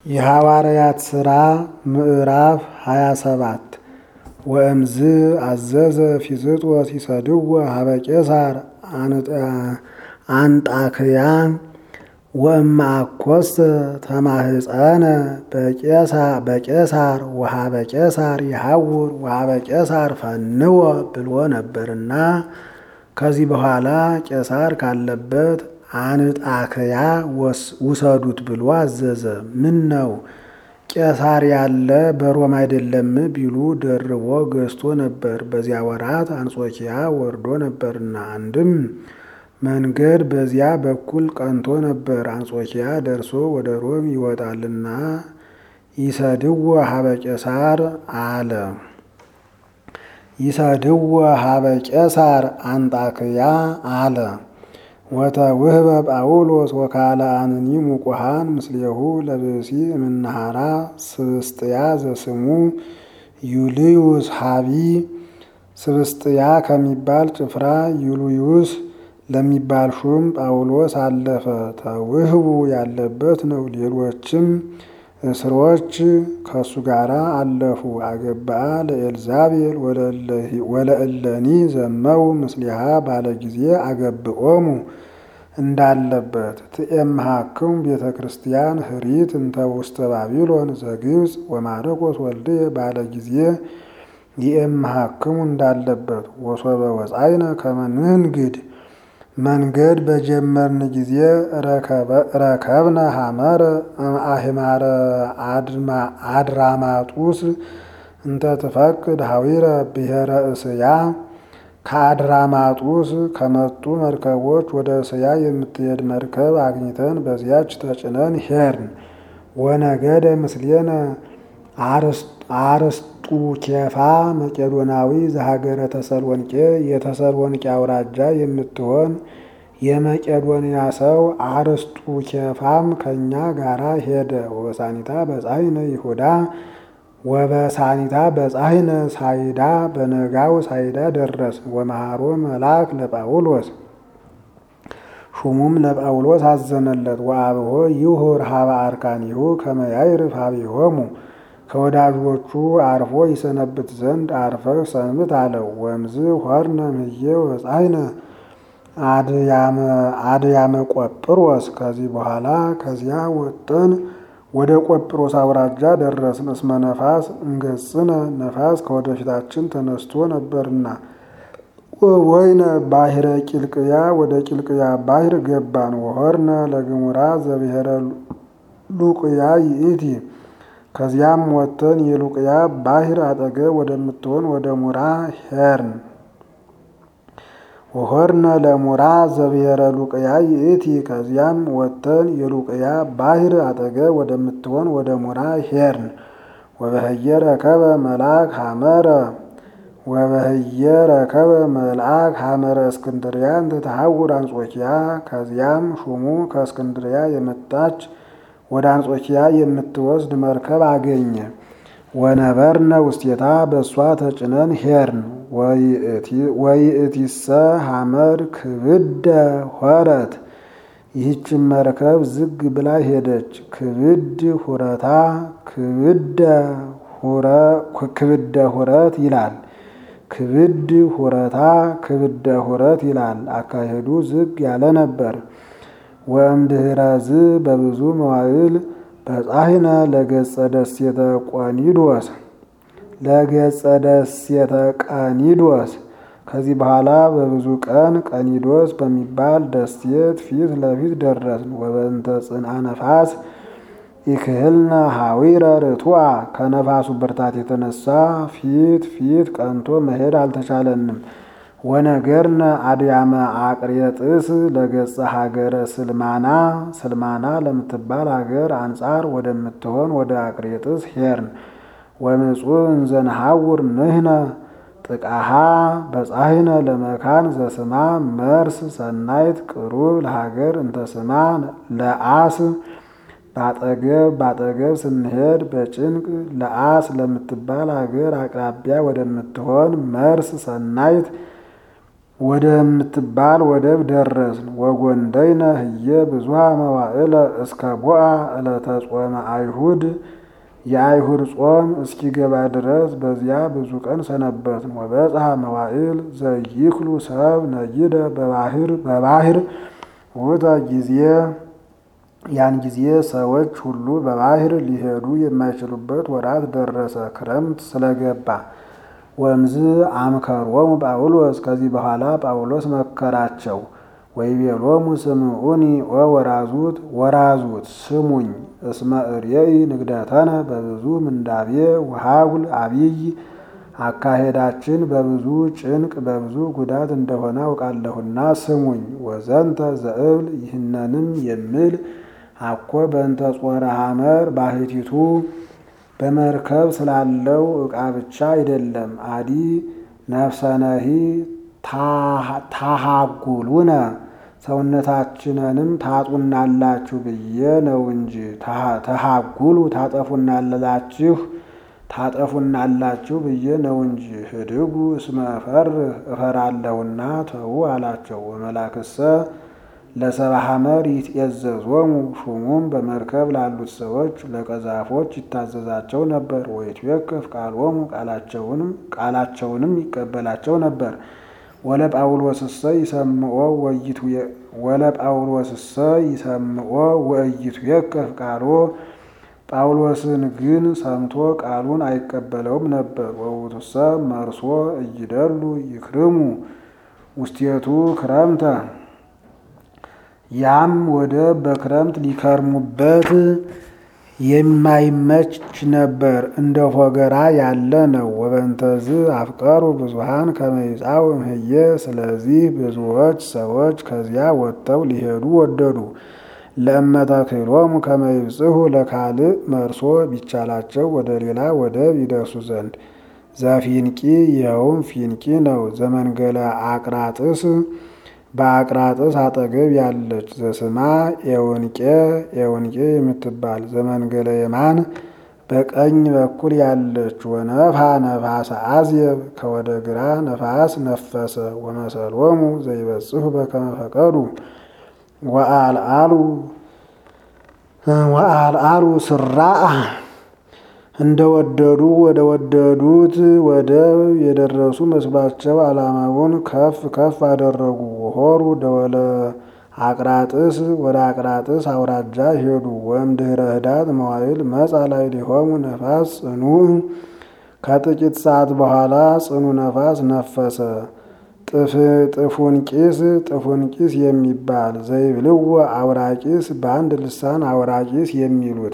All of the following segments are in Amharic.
የሐዋርያት ሥራ ምዕራፍ 27 ወእምዝ አዘዘ ፊስጦስ ይሰድዎ ሀበ ቄሳር አንጣክያ ወእምአኮሰ ተማህፀነ በቄሳር ወሀበ ቄሳር ይሐውር ወሀበ ቄሳር ፈንወ ብሎ ነበርና ከዚህ በኋላ ቄሳር ካለበት አንጣክያ ውሰዱት ብሎ አዘዘ። ምን ነው ቄሳር ያለ በሮም አይደለም ቢሉ ደርቦ ገዝቶ ነበር። በዚያ ወራት አንጾኪያ ወርዶ ነበርና አንድም መንገድ በዚያ በኩል ቀንቶ ነበር። አንጾኪያ ደርሶ ወደ ሮም ይወጣልና ይሰድዎ ሀበ ቄሳር አለ። ይሰድዎ ሀበ ቄሳር አንጣክያ አለ። ወተውህበ ጳውሎስ ወካለ አንኒ ሙቁሃን ምስሌሁ ለብሲ እምናሃራ ስብስጥያ ዘስሙ ዩልዩስ ሀቢ ስብስጥያ ከሚባል ጭፍራ ዩልዩስ ለሚባል ሹም ጳውሎስ አለፈ። ተውህቡ ያለበት ነው። ሌሎችም እስሮች ከእሱ ጋር አለፉ። አገብአ ለኤልዛቤል ወለእለኒ ዘመው ምስሊሃ ባለ ጊዜ አገብኦሙ እንዳለበት ትኤምሃክሙ ቤተ ክርስቲያን ህሪት እንተ ውስተ ባቢሎን ዘግብፅ ወማረቆስ ወልድየ ባለ ጊዜ ይኤምሃክሙ እንዳለበት ወሶበ ወፃይነ ከመንንግድ መንገድ በጀመርን ጊዜ ረከብነ ሐመረ አህማረ አድራማጡስ እንተ ትፈቅድ ሀዊረ ብሔረ እስያ ከአድራማጡስ ከመጡ መርከቦች ወደ እስያ የምትሄድ መርከብ አግኝተን በዚያች ተጭነን ሄርን። ወነገደ ምስሌነ አርስጡ ኬፋ መቄዶናዊ ዘሀገረ ተሰሎንቄ የተሰሎንቄ አውራጃ የምትሆን የመቄዶንያ ሰው አርስጡ ኬፋም ከእኛ ጋራ ሄደ። ወበሳኒታ በጻይነ ይሁዳ ወበሳኒታ በጻይነ ሳይዳ በነጋው ሳይዳ ደረስ። ወመሃሮ መልአክ ለጳውሎስ ሹሙም ለጳውሎስ አዘነለት። ወአብሆ ይሁር ሀበ አርካኒሁ ከመያይርፍ ሀቢሆሙ ከወዳጆቹ አርፎ ይሰነብት ዘንድ አርፈህ ሰንብት አለው። ወምዝ ሆርነ ምህዬ ወጻይነ አድያመ ቆጵሮስ ከዚህ በኋላ ከዚያ ወጠን ወደ ቆጵሮስ አውራጃ ደረስን። እስመ ነፋስ እንገጽነ ነፋስ ከወደፊታችን ተነስቶ ነበርና ወይነ ባሕረ ቂልቅያ ወደ ቂልቅያ ባሕር ገባን። ወሆርነ ለግሙራ ዘብሔረ ሉቅያ ይእቲ ከዚያም ወጥተን የሉቅያ ባሕር አጠገብ ወደምትሆን ወደ ሙራ ሄርን። ወሆርነ ለሙራ ዘብሔረ ሉቅያ ይእቲ ከዚያም ወጥተን የሉቅያ ባሕር አጠገብ ወደምትሆን ወደ ሙራ ሄርን። ወበህየ ረከበ መልአክ ሐመረ ወበህየ ረከበ መልአክ ሐመረ እስክንድርያ እንተ ተሐውር አንጾኪያ ከዚያም ሹሙ ከእስክንድርያ የመጣች ወደ አንጾኪያ የምትወስድ መርከብ አገኘ። ወነበርነ ውስቴታ በእሷ ተጭነን ሄርን። ወይእቲሰ ሐመር ክብደ ሆረት ይህችን መርከብ ዝግ ብላ ሄደች። ክብድ ሁረታ ክብደ ሁረት ይላል። ክብድ ሁረታ ክብደ ሁረት ይላል። አካሄዱ ዝግ ያለ ነበር። ወእምድኅረዝ በብዙ መዋዕል በጻሕነ ለገጸ ደሴተ ቆኒዶስ ለገጸ ደሴተ ቀኒዶስ ከዚህ በኋላ በብዙ ቀን ቀኒዶስ በሚባል ደሴት ፊት ለፊት ደረስን። ወበእንተ ጽንአ ነፋስ ኢክህልነ ሐዊረ ርቱዐ ከነፋሱ ብርታት የተነሳ ፊት ፊት ቀንቶ መሄድ አልተቻለንም። ወነገርነ አድያመ አቅሬጥስ ለገጸ ሀገረ ስልማና ስልማና ለምትባል ሀገር አንጻር ወደምትሆን ወደ አቅሬጥስ ሄርን። ወምጹእ እንዘንሐውር ንህነ ጥቃሃ በጻሕነ ለመካን ዘስማ መርስ ሰናይት ቅሩብ ለሀገር እንተስማ ለአስ ባጠገብ ባጠገብ ስንሄድ በጭንቅ ለአስ ለምትባል ሀገር አቅራቢያ ወደምትሆን መርስ ሰናይት ወደምትባል ወደብ ደረስን። ወጎንደይነ ህየ ብዙሃ መዋዕለ እስከ ቦአ ዕለተ ጾመ አይሁድ የአይሁድ ጾም እስኪገባ ድረስ በዚያ ብዙ ቀን ሰነበትን። ወበጽሐ መዋዕል ዘይክሉ ሰብ ነይደ በባህር በባህር ውእተ ጊዜ ያን ጊዜ ሰዎች ሁሉ በባህር ሊሄዱ የማይችሉበት ወራት ደረሰ፣ ክረምት ስለገባ። ወምዝ አምከሮሙ ጳውሎስ ከዚህ በኋላ ጳውሎስ መከራቸው። ወይቤሎሙ ስምዑኒ ወወራዙት ወራዙት ስሙኝ እስመ እርየኢ ንግደተነ በብዙ ምንዳቤ ወሃጉል አብይ አካሄዳችን በብዙ ጭንቅ በብዙ ጉዳት እንደሆነ አውቃለሁና ስሙኝ። ወዘንተ ዘእብል ይህነንም የምል አኮ በእንተ ጾረ ሐመር ባህቲቱ በመርከብ ስላለው ዕቃ ብቻ አይደለም። አዲ ነፍሰነሂ ታሃጉሉነ ሰውነታችንንም ታጡናላችሁ ብዬ ነው እንጂ ተሃጉሉ ታጠፉናላችሁ ታጠፉናላችሁ ብዬ ነው እንጂ። ህድጉ እስመ እፈርህ እፈራለሁና ተዉ አላቸው። ወመላክሰ ለሰባ ሐመር ይትኤዘዞሙ ሹሙም በመርከብ ላሉት ሰዎች ለቀዛፎች ይታዘዛቸው ነበር። ወይትዌከፍ ቃሎሙ ቃላቸውንም ቃላቸውንም ይቀበላቸው ነበር። ወለ ጳውሎስሰ ይሰምዖ ወይቱ ወለ ጳውሎስሰ ይሰምዖ ወእይቱ የከፍ ቃሎ ጳውሎስን ግን ሰምቶ ቃሉን አይቀበለውም ነበር። ወውቱሰ መርሶ እይደሉ ይክርሙ ውስቴቱ ክረምተ ያም ወደ በክረምት ሊከርሙበት የማይመች ነበር፣ እንደ ፎገራ ያለ ነው። ወበንተዝ አፍቀሩ ብዙሃን ከመይጻው እምህየ ስለዚህ ብዙዎች ሰዎች ከዚያ ወጥተው ሊሄዱ ወደዱ። ለእመተክሎሙ ከመይብጽሑ ለካልእ መርሶ ቢቻላቸው ወደ ሌላ ወደብ ይደርሱ ዘንድ ዘፊንቂ ይኸውም ፊንቂ ነው። ዘመንገለ አቅራጥስ በአቅራጥስ አጠገብ ያለች ዘስማ ኤውንቄ ኤውንቄ የምትባል ዘመንገለ የማን በቀኝ በኩል ያለች ወነፋ ነፋሰ አዝየብ ከወደ ግራ ነፋስ ነፈሰ። ወመሰሎሙ ዘይበጽሑ በከመ ፈቀዱ ወአልአሉ ወአልአሉ ስራአ እንደወደዱ ወደ ወደዱት ወደብ የደረሱ መስሏቸው ዓላማውን ከፍ ከፍ አደረጉ። ሆሩ ደወለ አቅራጥስ ወደ አቅራጥስ አውራጃ ሄዱ። ወእምድኅረ ህዳት መዋዕል መጻ ላዕሌሆሙ ነፋስ ጽኑዕ ከጥቂት ሰዓት በኋላ ጽኑ ነፋስ ነፈሰ። ጥፉንቂስ ጥፉንቂስ የሚባል ዘይብልዎ አውራቂስ በአንድ ልሳን አውራቂስ የሚሉት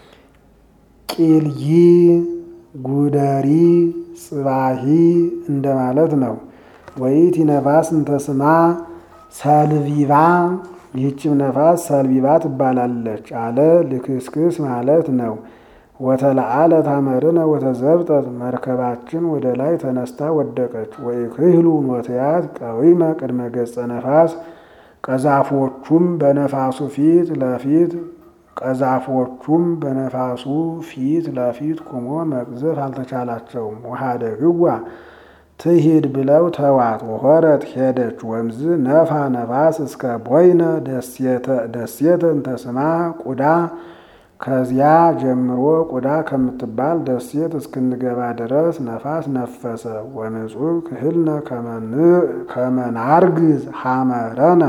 ቂልይ ጉደሪ ጽባሂ እንደማለት ነው። ወይት ነፋስ እንተስማ ሰልቪባ ይህችም ነፋስ ሰልቪባ ትባላለች አለ ልክስክስ ማለት ነው። ወተለአለ ታመርነ ወተዘብጠት መርከባችን ወደ ላይ ተነስታ ወደቀች። ወኢክህሉ ኖትያት ቀዊመ ቅድመ ገጸ ነፋስ ቀዛፎቹም በነፋሱ ፊት ለፊት ቀዛፎቹም በነፋሱ ፊት ለፊት ቁሞ መቅዘፍ አልተቻላቸውም። ውሃደ ግዋ ትሂድ ብለው ተዋት። ወሆረት ሄደች። ወምዝ ነፋ ነፋስ እስከ ቦይነ ደሴተ እንተስማ ቁዳ ከዚያ ጀምሮ ቁዳ ከምትባል ደሴት እስክንገባ ድረስ ነፋስ ነፈሰ። ወንጹህ ክህልነ ከመናርግዝ ሐመረነ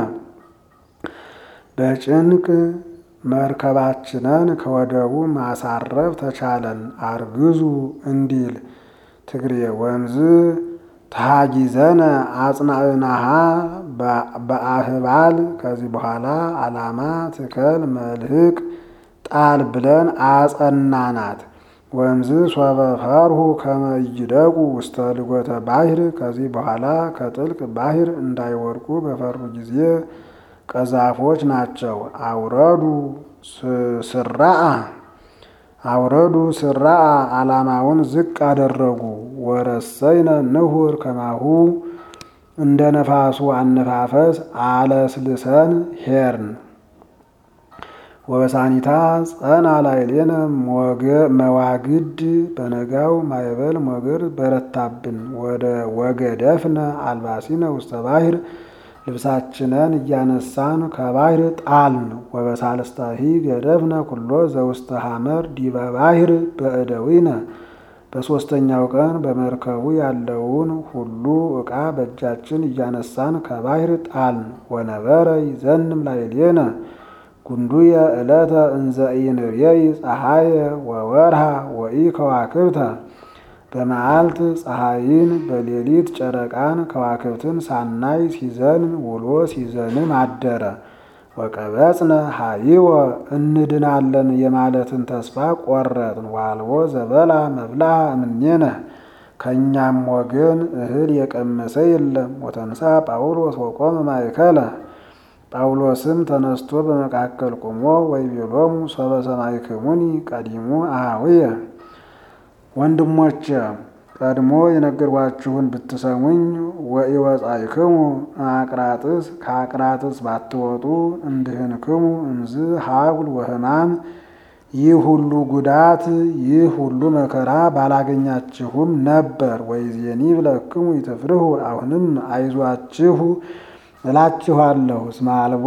በጭንቅ መርከባችንን ከወደቡ ማሳረፍ ተቻለን። አርግዙ እንዲል ትግሬ ወንዝ ተሃጊዘነ አጽናዕናሃ በአህባል ከዚህ በኋላ ዓላማ ትከል መልህቅ ጣል ብለን አጸናናት። ወንዝ ሶበ ፈርሁ ከመ ይደቁ ውስተ ልጎተ ባሕር ከዚህ በኋላ ከጥልቅ ባሕር እንዳይወድቁ በፈሩ ጊዜ ቀዛፎች ናቸው። አውረዱ ስራአ አውረዱ ስራአ ዓላማውን ዝቅ አደረጉ። ወረሰይነ ንሁር ከማሁ እንደ ነፋሱ አነፋፈስ አለስልሰን ሄርን። ወበሳኒታ ጸና ላዕሌነ መዋግድ በነጋው ማዕበል ሞገድ በረታብን። ወደ ወገደፍነ አልባሲነ ውስተ ባሕር ልብሳችንን እያነሳን ከባሕር ጣልን። ወበሳልስታሂ ገደፍነ ኩሎ ዘውስተ ሐመር ዲበ ባሕር በእደዊነ በሦስተኛው ቀን በመርከቡ ያለውን ሁሉ ዕቃ በእጃችን እያነሳን ከባሕር ጣልን። ወነበረ ይዘንም ላዕሌነ ጉንዱየ ዕለተ እንዘ ኢንርየይ ፀሐየ ወወርሃ ወኢ ከዋክብተ በመዓልት ፀሐይን በሌሊት ጨረቃን ከዋክብትን ሳናይ ሲዘንም ውሎ ሲዘንም አደረ። ወቀበጽነ ሀይወ እንድናለን የማለትን ተስፋ ቆረጥን። ዋልቦ ዘበላ መብልዐ እምኔነ ከእኛም ወገን እህል የቀመሰ የለም። ወተንሳ ጳውሎስ ወቆመ ማእከለ ጳውሎስም ተነስቶ በመካከል ቆሞ ወይቤሎሙ ሰበ ሰማዕክሙኒ ቀዲሙ አኀውየ ወንድሞቼ ቀድሞ የነገርኳችሁን ብትሰሙኝ ወኢወጻእክሙ አቅራጥስ ከአቅራጥስ ባትወጡ እንድህንክሙ እምዝ ሀጉል ወሕማም ይህ ሁሉ ጉዳት ይህ ሁሉ መከራ ባላገኛችሁም ነበር። ወይዜኒ ብለክሙ ይትፍርሁ አሁንም አይዟችሁ እላችኋለሁ። እስመ አልቦ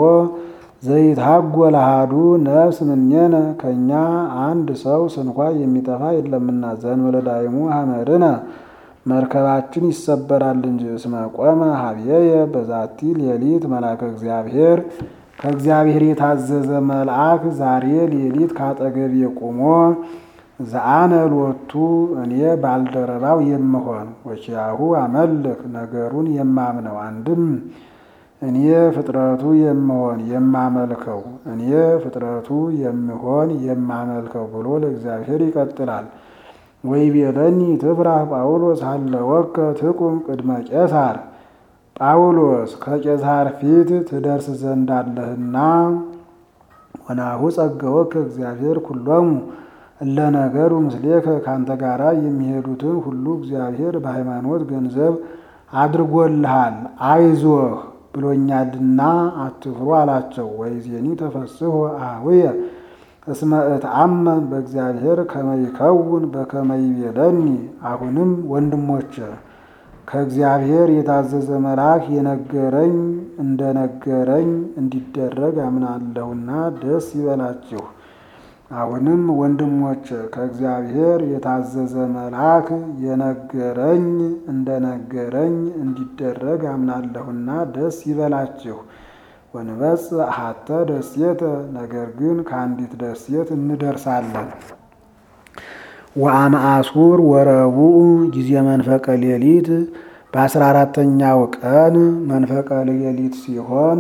ዘይትሐጐል አሐዱ ነፍስ እምኔነ ከእኛ አንድ ሰው ስንኳ የሚጠፋ የለምና። ዘእንበለ ዳይሙ ሐመርነ መርከባችን ይሰበራል እንጂ። እስመ ቆመ ኀቤየ በዛቲ ሌሊት መልአከ እግዚአብሔር ከእግዚአብሔር የታዘዘ መልአክ ዛሬ ሌሊት ካጠገቤ ቆሞ ዘአነ ሎቱ እኔ ባልደረባው የምሆን ወኪያሁ አመልክ ነገሩን የማምነው አንድም እኔ ፍጥረቱ የምሆን የማመልከው እኔ ፍጥረቱ የምሆን የማመልከው ብሎ ለእግዚአብሔር ይቀጥላል። ወይቤለኒ ትፍራህ ጳውሎስ ሀለወከ ትቁም ቅድመ ቄሳር ጳውሎስ ከቄሳር ፊት ትደርስ ዘንድ አለህና ወናሁ ጸገወከ እግዚአብሔር ኩሎሙ እለ ነገሩ ምስሌከ ካንተ ጋራ የሚሄዱትን ሁሉ እግዚአብሔር በሃይማኖት ገንዘብ አድርጎልሃል አይዞህ ብሎኛልና አትፍሩ አላቸው። ወይዜኒ ተፈስሖ አኀውየ እስመ እትአመን በእግዚአብሔር ከመ ይከውን በከመ ይቤለኒ። አሁንም ወንድሞቼ ከእግዚአብሔር የታዘዘ መልአክ የነገረኝ እንደነገረኝ እንዲደረግ አምናለሁና ደስ ይበላችሁ። አሁንም ወንድሞቼ ከእግዚአብሔር የታዘዘ መልአክ የነገረኝ እንደነገረኝ እንዲደረግ አምናለሁና ደስ ይበላችሁ። ወንበጽእ ሀተ ደሴተ ነገር ግን ከአንዲት ደሴት እንደርሳለን። ወአመአሱር ወረቡዕ ጊዜ መንፈቀ ሌሊት በአስራ አራተኛው ቀን መንፈቀ ሌሊት ሲሆን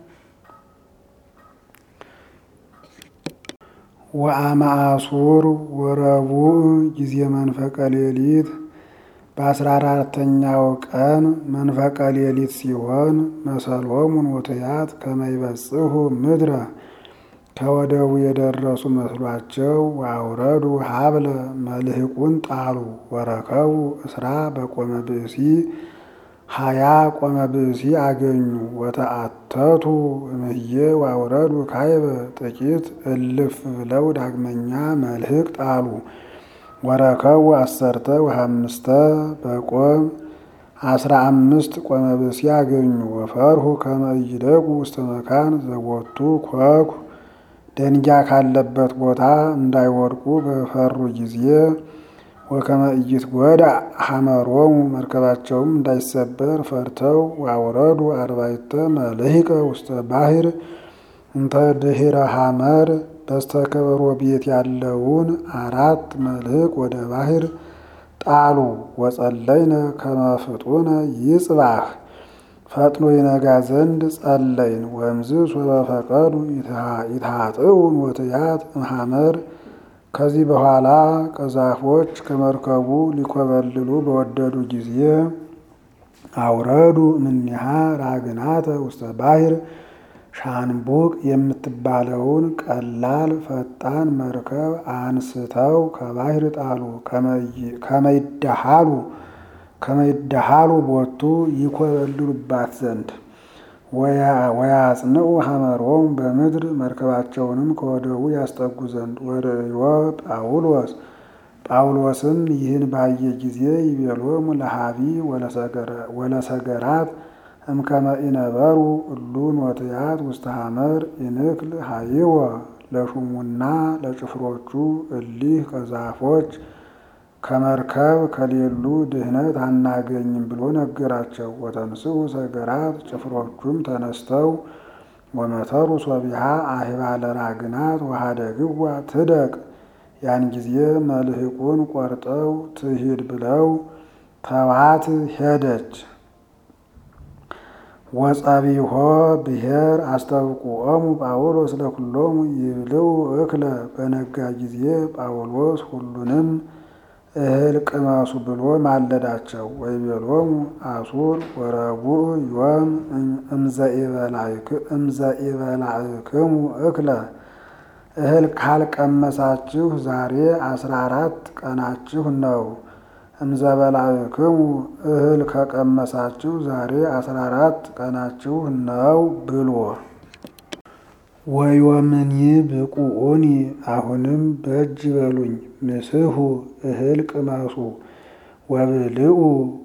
ወአመአሱር ወረቡዕ ጊዜ መንፈቀ ሌሊት በአስራ አራተኛው ቀን መንፈቀ ሌሊት ሲሆን መሰሎሙን ወትያት ከመይበጽሑ ምድረ ከወደቡ የደረሱ መስሏቸው ወአውረዱ ሀብለ መልህቁን ጣሉ። ወረከቡ እስራ በቆመ ብእሲ ሀያ ቆመ ብእሲ አገኙ። ወተአተቱ እምህዬ ወአውረዱ ካይበ ጥቂት እልፍ ብለው ዳግመኛ መልህቅ ጣሉ። ወረከቡ አሰርተ ወሐምስተ በቆም አስራ አምስት ቆመ ብእሲ አገኙ። ወፈርሁ ከመ ይደቁ ውስተ መካን ዘቦቱ ኮኩ ደንጊያ ካለበት ቦታ እንዳይወድቁ በፈሩ ጊዜ ወከመ ኢይትጐዳእ ሐመሮሙ መርከባቸውም እንዳይሰበር ፈርተው ወአውረዱ አርባዕተ መልህቀ ውስተ ባሕር እንተ ድኅረ ሐመር በስተከበሮ ቤት ያለውን አራት መልህቅ ወደ ባሕር ጣሉ። ወጸለይነ ከመ ፍጡነ ይጽባህ ፈጥኖ ይነጋ ዘንድ ጸለይን። ወእምዝ ሶበ ፈቀዱ ይትሃጥኡን ወትያት እምሐመር ከዚህ በኋላ ቀዛፎች ከመርከቡ ሊኮበልሉ በወደዱ ጊዜ አውረዱ እምኔሃ ራግናተ ውስተ ባሕር ሻንቡቅ የምትባለውን ቀላል ፈጣን መርከብ አንስተው ከባሕር ጣሉ። ከመይዳሃሉ ከመይዳሃሉ ቦቱ ይኮበልሉባት ዘንድ ወያጽንዑ ሐመሮም በምድር መርከባቸውንም ከወደቡ ያስጠጉ ዘንድ ወርእዮ ጳውሎስ ጳውሎስም ይህን ባየ ጊዜ ይቤሎሙ ለሃቢ ወለሰገራት እምከመ ኢነበሩ እሉ ኖትያት ውስተ ሐመር ኢንክል ሃይወ ለሹሙና ለጭፍሮቹ እሊህ ከዛፎች ከመርከብ ከሌሉ ድህነት አናገኝም ብሎ ነገራቸው። ወተንስኡ ሰገራት ጭፍሮቹም ተነስተው ወመተሩ ሶቢሃ አህባለ ራግናት ወሀደግዋ ትደቅ ያን ጊዜ መልህቁን ቆርጠው ትሂድ ብለው ተዋት ሄደች። ወጸቢሖ ብሔር አስታውቁኦሙ ጳውሎስ ለኩሎሙ ይብልዑ እክለ በነጋ ጊዜ ጳውሎስ ሁሉንም እህል ቅመሱ ብሎ ማለዳቸው። ወይቤሎሙ አሱር ወረቡዕ ዮም እምዘኢበላዕክሙ እክለ እህል ካልቀመሳችሁ ዛሬ አስራ አራት ቀናችሁ ነው። እምዘበላዕክሙ እህል ከቀመሳችሁ ዛሬ አስራ አራት ቀናችሁ ነው ብሎ ወዮምኒ ብቁኡኒ አሁንም በእጅ በሉኝ ምስሁ እህል ቅመሱ ወብልኡ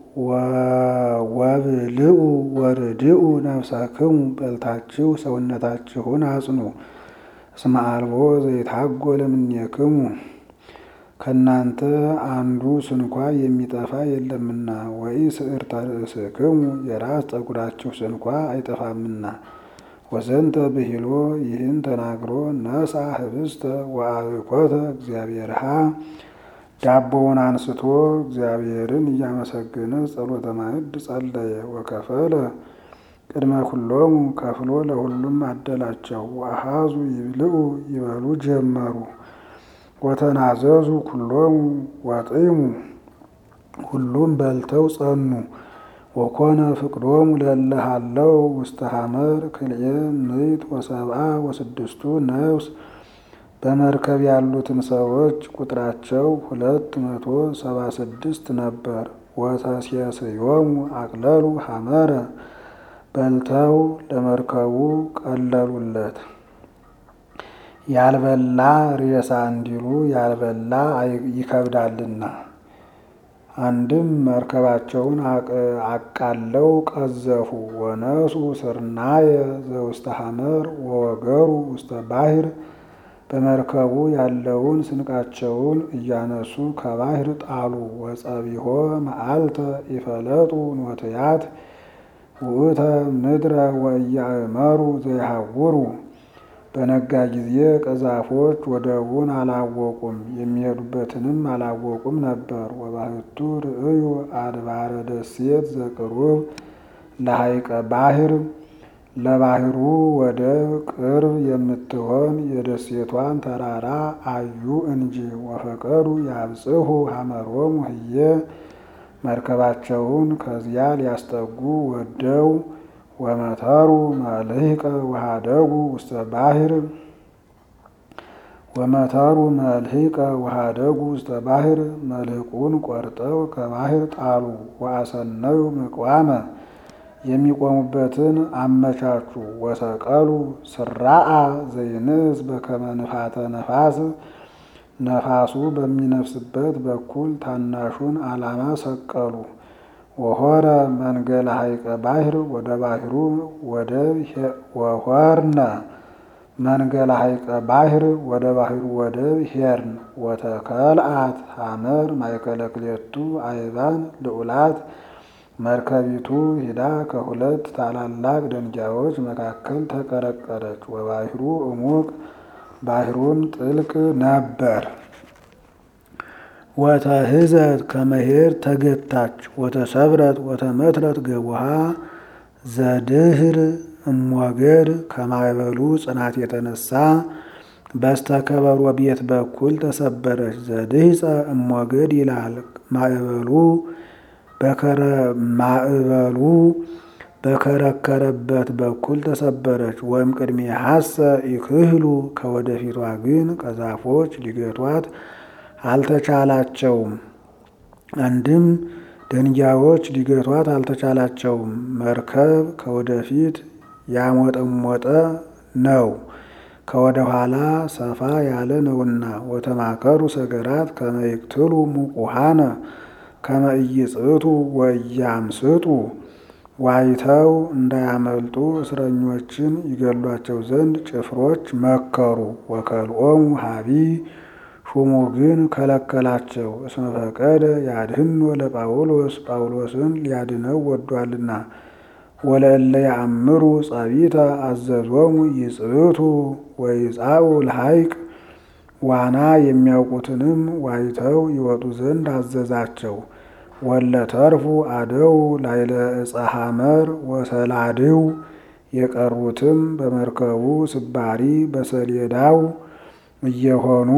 ወብልኡ ወርድኡ ነፍሳክሙ በልታችሁ ሰውነታችሁን አጽኑ። እስመ አልቦ ዘይታጎል እምኔክሙ ከእናንተ አንዱ ስንኳ የሚጠፋ የለምና ወኢስዕርተ ርእስክሙ የራስ ጠጉራችሁ ስንኳ አይጠፋምና። ወዘንተ ብሂሎ ይህን ተናግሮ ነሳ ህብስተ ወአብኮተ እግዚአብሔርሃ ዳቦውን አንስቶ እግዚአብሔርን እያመሰገነ ጸሎተ ማዕድ ጸለየ። ወከፈለ ቅድመ ኩሎሙ ከፍሎ ለሁሉም አደላቸው። ወአሃዙ ይብልዑ ይበሉ ጀመሩ። ወተናዘዙ ኩሎሙ ወጢሙ ሁሉም በልተው ጸኑ። ወኮነ ፍቅዶሙ ለለሃለው ውስተ ሐመር ክልኤ ምዕት ወሰብአ ወስድስቱ ነፍስ በመርከብ ያሉትም ሰዎች ቁጥራቸው ሁለት መቶ ሰባ ስድስት ነበር። ወተሴስዮሙ አቅለሉ ሐመረ በልተው ለመርከቡ ቀለሉለት። ያልበላ ሬሳ እንዲሉ ያልበላ ይከብዳልና። አንድም መርከባቸውን አቃለው ቀዘፉ። ወነሱ ስርናየ ዘውስተ ሐመር ወወገሩ ውስተ ባሕር በመርከቡ ያለውን ስንቃቸውን እያነሱ ከባሕር ጣሉ። ወጸቢሖ መዓልተ ይፈለጡ ኖትያት ውእተ ምድረ ወኢያእመሩ ዘይሃውሩ በነጋ ጊዜ ቀዛፎች ወደቡን አላወቁም የሚሄዱበትንም አላወቁም ነበር። ወባሕቱ ርእዩ አድባረ ደሴት ዘቅሩብ ለሐይቀ ባሕር ለባሕሩ ወደብ ቅርብ የምትሆን የደሴቷን ተራራ አዩ እንጂ። ወፈቀዱ ያብጽሑ ሐመሮሙ ህየ መርከባቸውን ከዚያ ሊያስጠጉ ወደው ወመተሩ መልህቀ ወሃደጉ ውስተ ባሕር ወመተሩ መልህቀ ወሃደጉ ውስተ ባሕር መልህቁን ቆርጠው ከባሕር ጣሉ። ወአሰነዩ ምቅዋመ የሚቆሙበትን አመቻቹ። ወሰቀሉ ስራአ ዘይንስ በከመ ንፋተ ነፋስ ነፋሱ በሚነፍስበት በኩል ታናሹን ዓላማ ሰቀሉ። ወሆረ መንገለ ሐይቀ ባሕር ወደ ባሕሩ ወደብ ወሆርነ መንገለ ሐይቀ ባሕር ወደ ባሕሩ ወደብ ሄርን። ወተከልአት ሐመር ማእከለ ክልኤቱ አይባን ልዑላት መርከቢቱ ሂዳ ከሁለት ታላላቅ ደንጊያዎች መካከል ተቀረቀረች። ወባሕሩ እሙቅ ባሕሩም ጥልቅ ነበር። ወተህዘት ከመሄድ ተገታች። ወተሰብረት ወተመትረት ገቡሃ ዘድህር እሞገድ ከማዕበሉ ጽናት የተነሳ በስተከበሮ ቤት በኩል ተሰበረች። ዘድህፀ እሞገድ ይላል ማዕበሉ ማዕበሉ በከረከረበት በኩል ተሰበረች። ወይም ቅድሜ ሀሰ ይክህሉ ከወደፊቷ ግን ቀዛፎች ሊገቷት አልተቻላቸውም። አንድም ደንጊያዎች ሊገቷት አልተቻላቸውም። መርከብ ከወደፊት ያሞጠሞጠ ነው ከወደ ኋላ ሰፋ ያለ ነውና። ወተማከሩ ሰገራት ከመ ይቅትሉ ሙቁሃነ ከመ ኢይጽቱ ወኢያምስጡ ዋይተው እንዳያመልጡ እስረኞችን ይገሏቸው ዘንድ ጭፍሮች መከሩ። ወከልኦሙ ሀቢ ሹሙ ግን ከለከላቸው። እስመ ፈቀደ ያድህኖ ለጳውሎስ ጳውሎስን ሊያድነው ወዷልና። ወለእለ ያአምሩ ጸቢተ አዘዞሙ ይጽቱ ወይጻኡ ለሐይቅ ዋና የሚያውቁትንም ዋይተው ይወጡ ዘንድ አዘዛቸው። ወለ ተርፉ አደው ላይለ ዕፀ ሐመር ወሰላድው የቀሩትም በመርከቡ ስባሪ በሰሌዳው እየሆኑ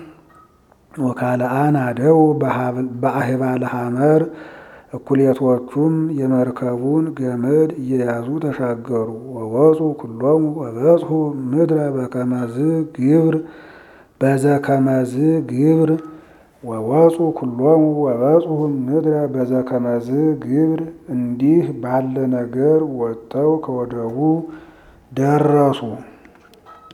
ወካልአን አደው በአህባለ ሐመር እኩሌቶቹም የመርከቡን ገመድ እየያዙ ተሻገሩ። ወወፁ ኩሎሙ ወበጽሑ ምድረ በከመዝ ግብር በዘከመዝ ግብር ወወፁ ኩሎሙ ወበጽሑ ምድረ በዘከመዝ ግብር እንዲህ ባለ ነገር ወጥተው ከወደቡ ደረሱ።